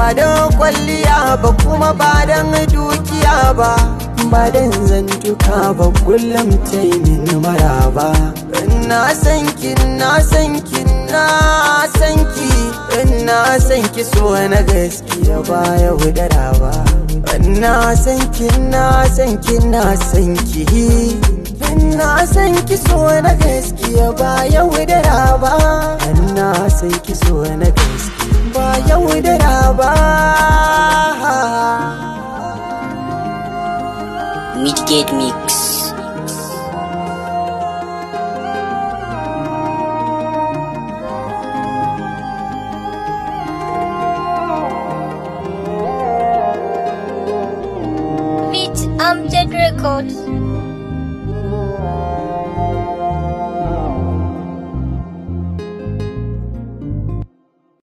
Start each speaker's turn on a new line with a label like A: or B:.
A: don kwalliya ba kuma ba don dukiya ba ba don zantuka ba kullum ta yi min maraba na san ki na san ki na san ki na san ki so na gaskiya ba ya wudara ba na san ki na san ki na san ki na san ki so na gaskiya ba ya wudara ba na san ki so na gaskiya ba ya wudara ba
B: Midgate Mix.
C: Beat Amjad Records.